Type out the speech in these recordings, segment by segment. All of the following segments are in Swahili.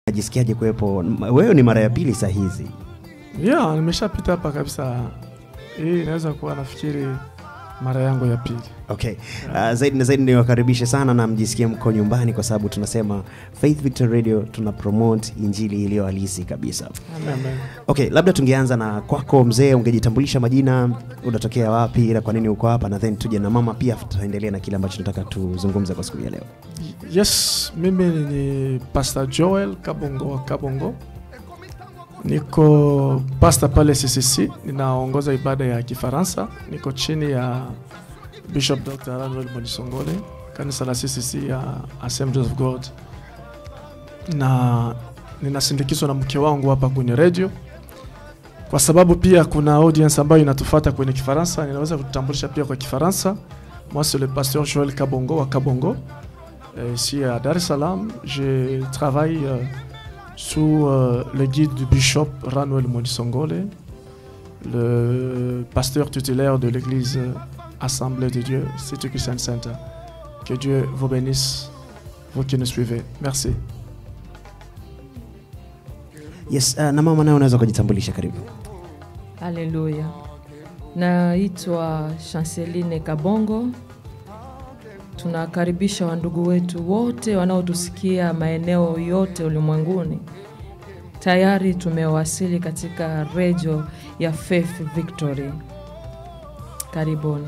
Najisikiaje kuwepo? Wewe ni mara ya pili saa hizi. Yeah, nimeshapita hapa kabisa. Hii inaweza kuwa nafikiri mara yangu ya pili. Okay. Uh, zaidi na zaidi niwakaribishe sana na mjisikie mko nyumbani kwa sababu tunasema Faith Victor Radio tuna promote injili iliyo halisi kabisa. Amen. Okay, labda tungeanza na kwako mzee, ungejitambulisha majina, unatokea wapi na kwa nini uko hapa, na then tuje na mama pia, tutaendelea na kile ambacho tunataka tuzungumze kwa siku ya leo. Yes, mimi ni Pastor Joel Kabongo wa Kabongo. Niko pastor pale CCC, ninaongoza ibada ya Kifaransa. Niko chini ya Bishop Dr. Manuel Monisongole, kanisa la CCC ya Assemblies of God, na ninasindikizwa na mke wangu hapa kwenye radio, kwa sababu pia kuna audience ambayo inatufata kwenye Kifaransa. Ninaweza kutambulisha pia kwa Kifaransa. Moi c'est le pasteur Joel Kabongo wa Kabongo. Euh, ici à Dar es Salaam, je travaille euh, sous euh, le guide du bishop Ranuel Monisongole, le pasteur tutélaire de l'église euh, Assemblée de Dieu, Cité Christian Center. Que Dieu vous bénisse, vous qui nous suivez. Merci. Yes, uh, na mama naye unaweza kujitambulisha, karibu. Haleluya. Naitwa Chanceline Kabongo. Tunakaribisha wandugu wetu wote wanaotusikia maeneo yote ulimwenguni. Tayari tumewasili katika redio ya Faith Victory. Karibuni.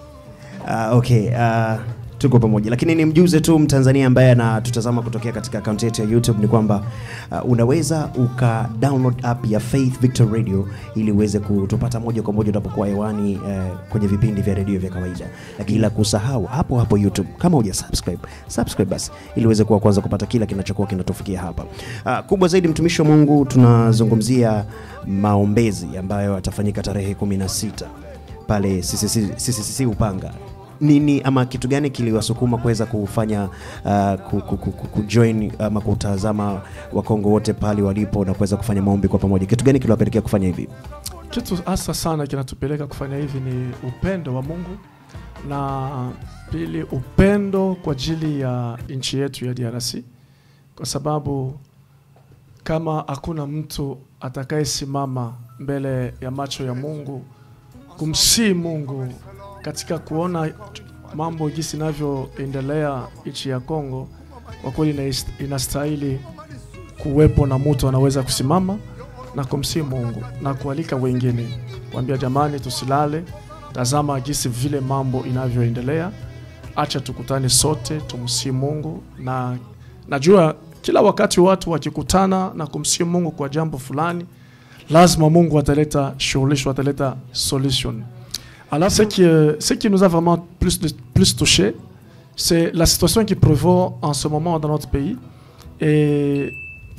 Uh, okay, uh, tuko pamoja, lakini nimjuze tu Mtanzania ambaye anatutazama kutokea katika akaunti yetu ya YouTube ni kwamba uh, unaweza uka download app ya Faith Victor Radio ili uweze kutupata moja kwa moja unapokuwa hewani uh, kwenye vipindi vya redio vya kawaida, lakini la kusahau hapo hapo YouTube, kama huja subscribe subscribe basi, ili uweze kuwa kwanza kupata kila kinachokuwa kinatufikia hapa. Uh, kubwa zaidi, mtumishi wa Mungu, tunazungumzia maombezi ambayo atafanyika tarehe 16 pale CCC CCC Upanga nini ama kitu gani kiliwasukuma kuweza kufanya uh, ku- ku- ku- ku- kujoin ama kutazama wakongo wote pale walipo na kuweza kufanya maombi kwa pamoja? Kitu gani kiliwapelekea kufanya hivi? Kitu hasa sana kinatupeleka kufanya hivi ni upendo wa Mungu na pili upendo kwa ajili ya nchi yetu ya DRC, kwa sababu kama hakuna mtu atakayesimama mbele ya macho ya Mungu kumsii Mungu katika kuona mambo jinsi inavyoendelea nchi ya Kongo, kwa kweli inast- inastahili kuwepo na mtu anaweza kusimama na kumsii Mungu na kualika wengine, kuambia jamani, tusilale, tazama jinsi vile mambo inavyoendelea, acha tukutane sote tumsii Mungu. Na najua kila wakati watu wakikutana na kumsii Mungu kwa jambo fulani, lazima Mungu ataleta suluhisho, ataleta solution. Alors, ce qui, euh, ce qui nous a vraiment plus, plus touché, c'est la situation qui prévaut en ce moment dans notre pays. Et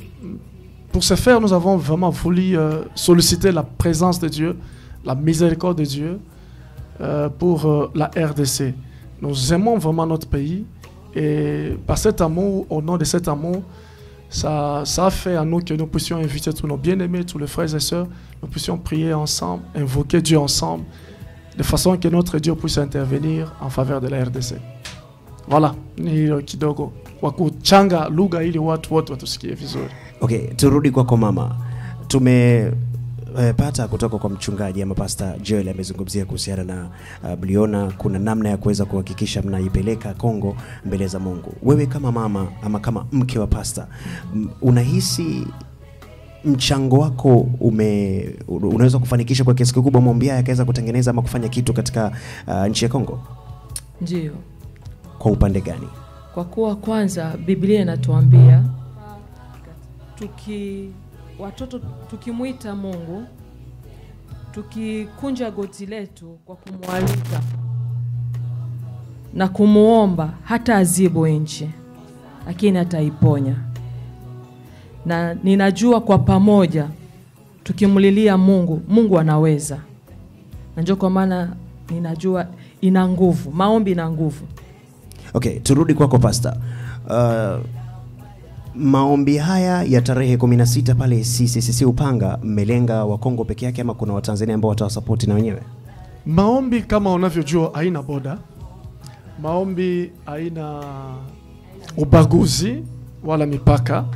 pour ce faire, nous avons vraiment voulu euh, solliciter la présence de Dieu, la miséricorde de Dieu euh, pour euh, la RDC. Nous aimons vraiment notre pays et par cet amour, au nom de cet amour, ça, ça a fait à nous que nous puissions inviter tous nos bien-aimés, tous les frères et sœurs, nous puissions prier ensemble, invoquer Dieu ensemble, de façon que notre Dieu puisse intervenir en faveur de la RDC. Voilà, ni hilo kidogo kwa kuchanga lugha ili watu wote watusikie vizuri. Okay, turudi kwako mama. Tumepata kutoka kwa mchungaji ama Pastor Joel amezungumzia kuhusiana na uh, mliona kuna namna ya kuweza kuhakikisha mnaipeleka Kongo mbele za Mungu. Wewe kama mama ama kama mke wa pastor, m- unahisi mchango wako ume unaweza kufanikisha kwa kiasi kikubwa maombi haya yakaweza kutengeneza ama kufanya kitu katika uh, nchi ya Kongo? Ndiyo, Kwa upande gani? kwa kuwa kwanza Biblia inatuambia tuki watoto tukimwita Mungu tukikunja goti letu kwa kumwalika na kumwomba, hata azibu nchi, lakini ataiponya. Na ninajua kwa pamoja tukimlilia Mungu, Mungu anaweza, na ndio kwa maana ninajua ina nguvu, maombi ina nguvu. Okay, turudi kwako Pastor. Uh, maombi haya ya tarehe 16 pale CCCC Upanga mmelenga Wakongo peke yake ama kuna Watanzania ambao watawasapoti na wenyewe? Maombi kama unavyojua haina boda, maombi haina ubaguzi wala mipaka.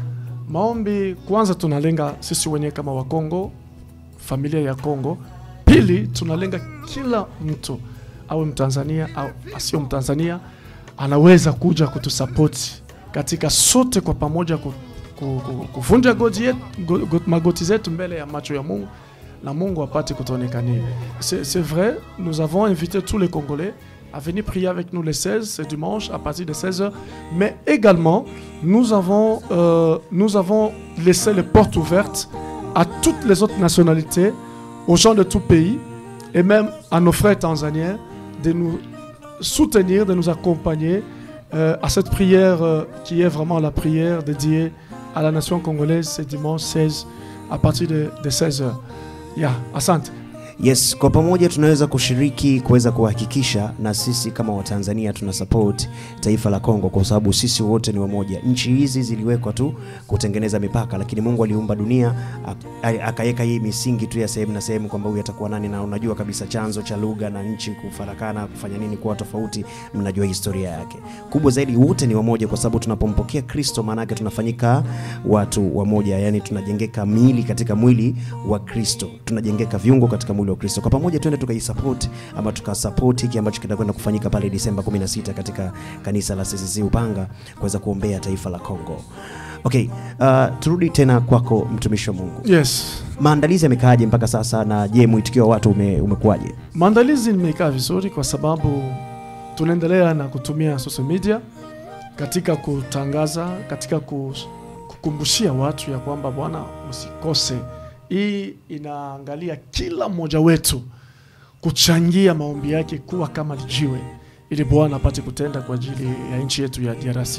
maombi kwanza tunalenga sisi wenyewe kama wakongo familia ya kongo pili tunalenga kila mtu awe mtanzania au asio mtanzania anaweza kuja kutusapoti katika sote kwa pamoja ku, ku, ku, kuvunja goti yetu, go, go, magoti zetu mbele ya macho ya mungu na mungu apate kutuonekania c'est c'est vrai nous avons invité tous les congolais à venir prier avec nous le 16 ce dimanche à partir de 16h mais également nous avons, euh, nous avons laissé les portes ouvertes à toutes les autres nationalités aux gens de tout pays et même à nos frères tanzaniens de nous soutenir, de nous accompagner euh, à cette prière euh, qui est vraiment la prière dédiée à la nation congolaise ce dimanche 16 à partir de, de 16h. Yeah, asante. Yes, kwa pamoja tunaweza kushiriki kuweza kuhakikisha na sisi kama Watanzania tuna support taifa la Kongo kwa sababu sisi wote ni wamoja. Nchi hizi ziliwekwa tu kutengeneza mipaka, lakini Mungu aliumba dunia ak- akaweka hii misingi tu ya sehemu na sehemu kwamba huyu atakuwa nani, na unajua kabisa chanzo cha lugha na nchi kufarakana kufanya nini kuwa tofauti, mnajua historia yake. Kubwa zaidi, wote ni wamoja kwa sababu tunapompokea Kristo, maana yake tunafanyika watu wamoja, yani tunajengeka miili katika mwili wa Kristo, tunajengeka viungo katika mwili wa Kristo. Kwa pamoja twende tukaisupport ama tukasupport hiki ambacho kitakwenda kufanyika pale Disemba 16 katika kanisa la CCC Upanga kuweza kuombea taifa la Kongo. Okay, uh, turudi tena kwako mtumishi wa Mungu. Yes. Maandalizi yamekaaje mpaka sasa na je, mwitikio wa watu ume, umekuwaje? Maandalizi nimekaa vizuri kwa sababu tunaendelea na kutumia social media katika kutangaza, katika ku- kukumbushia watu ya kwamba bwana, usikose. Hii inaangalia kila mmoja wetu kuchangia maombi yake kuwa kama lijiwe, ili Bwana apate kutenda kwa ajili ya nchi yetu ya DRC.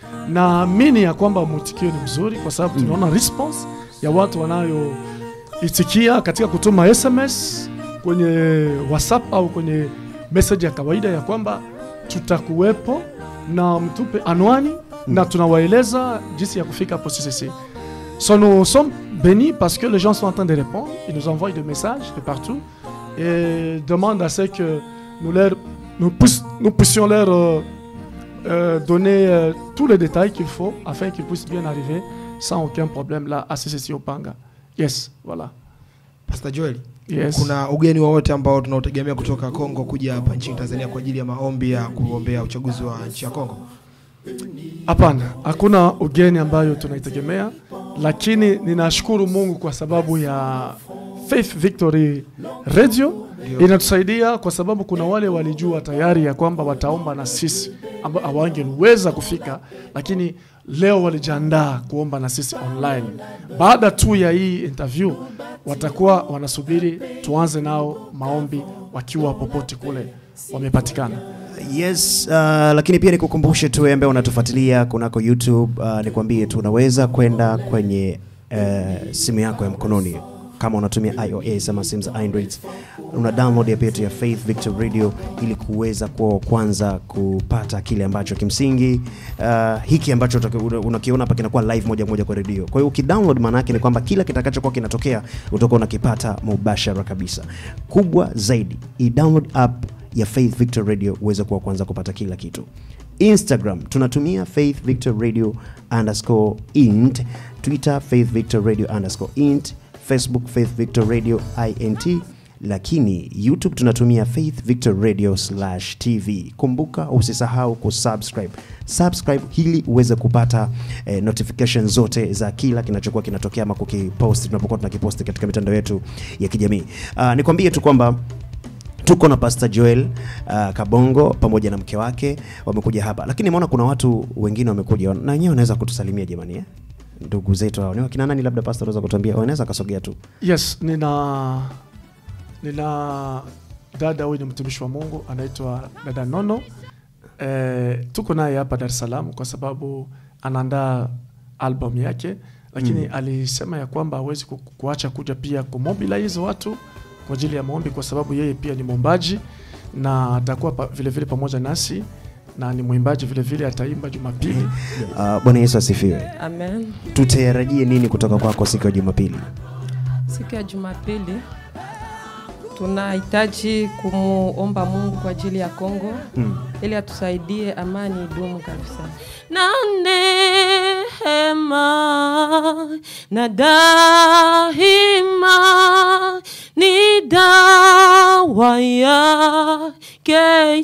Naamini ya kwamba mwitikio ni mzuri kwa sababu tunaona response ya watu wanayoitikia katika kutuma SMS kwenye WhatsApp au kwenye message ya kawaida ya kwamba tutakuwepo na mtupe anwani na tunawaeleza jinsi ya kufika hapo CCC. So nous sommes bénis parce que les gens sont en train de répondre, ils nous envoient des messages de partout et demandent à ce que nous, leur, nous, puissions, nous puissions leur euh, euh, donner euh, tous les détails qu'il faut afin qu'ils puissent bien arriver sans aucun problème là à CCC Opanga. Yes, voilà. Pastor Joel, Yes. kuna ugeni wowote ambao tunaotegemea kutoka Kongo kuja hapa nchini Tanzania kwa ajili ya maombi ya kuombea uchaguzi wa nchi ya Kongo? Hapana, hakuna ugeni ambayo tunaitegemea, lakini ninashukuru Mungu kwa sababu ya Faith Victory Radio inatusaidia kwa sababu kuna wale walijua tayari ya kwamba wataomba na sisi ambao hawangeweza kufika, lakini leo walijiandaa kuomba na sisi online. Baada tu ya hii interview, watakuwa wanasubiri tuanze nao maombi wakiwa popote kule wamepatikana. Yes, uh, lakini pia nikukumbushe tu wewe ambaye unatufuatilia kunako YouTube, uh, nikwambie tu unaweza kwenda kwenye uh, simu yako ya mkononi kama unatumia iOS ama simu za Android, una download app yetu ya Faith Victor Radio ili kuweza kuwa wa kwanza kupata kile ambacho kimsingi uh, hiki ambacho utaki- una- unakiona hapa kinakuwa live moja kwa moja kwa redio. Kwa hiyo ukidownload, maana yake ni kwamba kila kitakachokuwa kinatokea utakuwa unakipata mubashara kabisa. Kubwa zaidi, i download app ya Faith Victor Radio uweze kuwa kwanza kupata kila kitu. Instagram tunatumia Faith Victor Radio underscore int, Twitter Faith Victor Radio underscore int, Facebook Faith Victor Radio int, lakini YouTube tunatumia Faith Victor Radio slash TV. Kumbuka usisahau kusubscribe subscribe ili uweze kupata eh, notification zote za kila kinachokuwa kinatokea ama kukipost tunapokuwa tunakiposti katika mitandao yetu ya kijamii. Uh, nikwambie tu kwamba tuko na Pastor Joel uh, Kabongo pamoja na mke wake wamekuja hapa, lakini nimeona kuna watu wengine wamekuja na wenyewe wanaweza kutusalimia jamani, eh? ndugu zetu hao ni wakina nani? Labda Pastor unaweza kutuambia, wanaweza kasogea tu. Yes, nina nina dada huyu ni mtumishi wa Mungu anaitwa dada Nono. E, tuko naye hapa Dar es Salaam kwa sababu anaandaa album yake, lakini Mm. alisema ya kwamba hawezi ku- kuacha kuja pia kumobilize watu kwa ajili ya maombi, kwa sababu yeye pia ni mwombaji na atakuwa pa, vile vile pamoja nasi na ni mwimbaji vile vile, ataimba Jumapili. Uh, Bwana Yesu asifiwe. Amen. Tutarajie nini kutoka kwako siku ya Jumapili? Siku ya Jumapili tunahitaji kumuomba Mungu kwa ajili ya Kongo Mm. ili atusaidie amani idumu kabisa. Na neema na daima ni dawa yake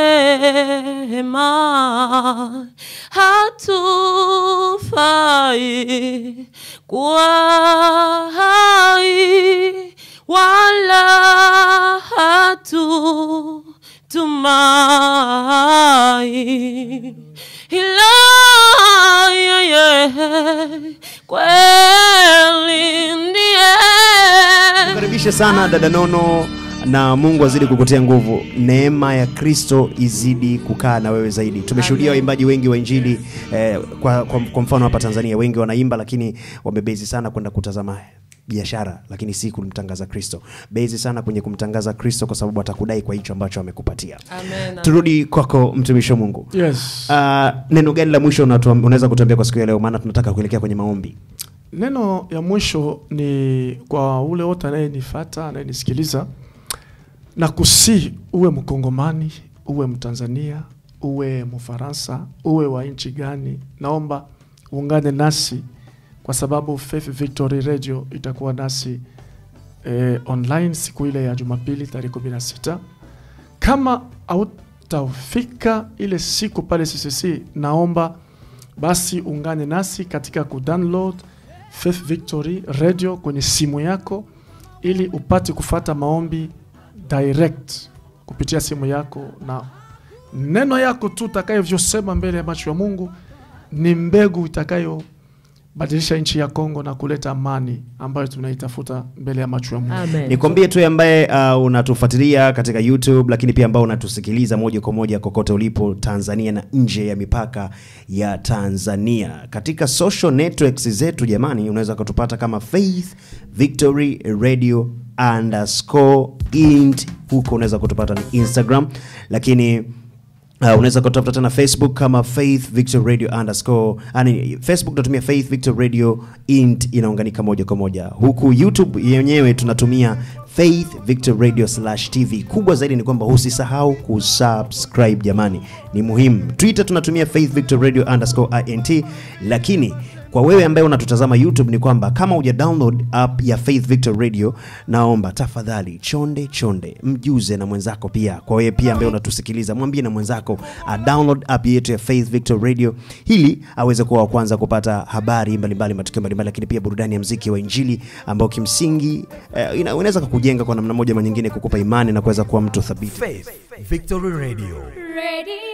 jema, hatufai kuwa hai wala hatu tumai ila yeye kweli ndiye Karibishe sana dada Nono na Mungu azidi kukutia nguvu. Neema ya Kristo izidi kukaa na wewe zaidi. Tumeshuhudia Amen. waimbaji wengi wa Injili eh, kwa, kwa, kwa mfano hapa Tanzania wengi wanaimba, lakini wamebezi sana kwenda kutazama biashara, lakini si kumtangaza Kristo. Bezi sana kwenye kumtangaza Kristo, kwa sababu atakudai kwa hicho ambacho amekupatia. Amen. Turudi kwako mtumishi wa Mungu. Yes. Uh, neno gani la mwisho unatuam- unaweza kutuambia kwa siku ya leo, maana tunataka kuelekea kwenye maombi. Neno ya mwisho ni kwa ule wote anayenifata anayenisikiliza, na kusi uwe Mkongomani, uwe Mtanzania, uwe Mfaransa, uwe wa nchi gani, naomba uungane nasi kwa sababu Faith Victory Radio itakuwa nasi eh, online siku ile ya Jumapili tarehe 16. Kama hautafika ile siku pale CCC, naomba basi ungane nasi katika kudownload Faith Victory Radio kwenye simu yako ili upate kufata maombi direct kupitia simu yako, na neno yako tu utakayovyosema mbele ya macho ya Mungu ni mbegu itakayobadilisha nchi ya Kongo na kuleta amani ambayo tunaitafuta mbele ya macho ya Mungu. Amen. Nikwambie tu ambaye uh, unatufuatilia katika YouTube, lakini pia ambao unatusikiliza moja kwa moja kokote ulipo Tanzania na nje ya mipaka ya Tanzania, katika social networks zetu jamani, unaweza kutupata kama Faith Victory Radio underscore int. Huko unaweza kutupata ni Instagram, lakini Uh, unaweza kutafuta tena Facebook kama Faith Victor Radio underscore yani Facebook tunatumia Faith Victor Radio int inaunganika moja kwa moja. Huku YouTube yenyewe tunatumia Faith Victor Radio slash TV. Kubwa zaidi ni kwamba usisahau kusubscribe jamani, ni muhimu. Twitter tunatumia Faith Victor Radio underscore int, lakini kwa wewe ambaye unatutazama YouTube ni kwamba kama uja download app ya Faith Victor Radio, naomba tafadhali chonde chonde mjuze na mwenzako pia. Kwa wewe pia ambaye unatusikiliza, mwambie na mwenzako a download app yetu ya Faith Victor Radio ili aweze kuwa wa kwanza kupata habari mbalimbali, matukio mbalimbali, lakini pia burudani ya mziki wa Injili ambao kimsingi eh, ina- unaweza kukujenga kwa namna moja ama nyingine, kukupa imani na kuweza kuwa mtu thabiti. Faith Victory Radio. Radio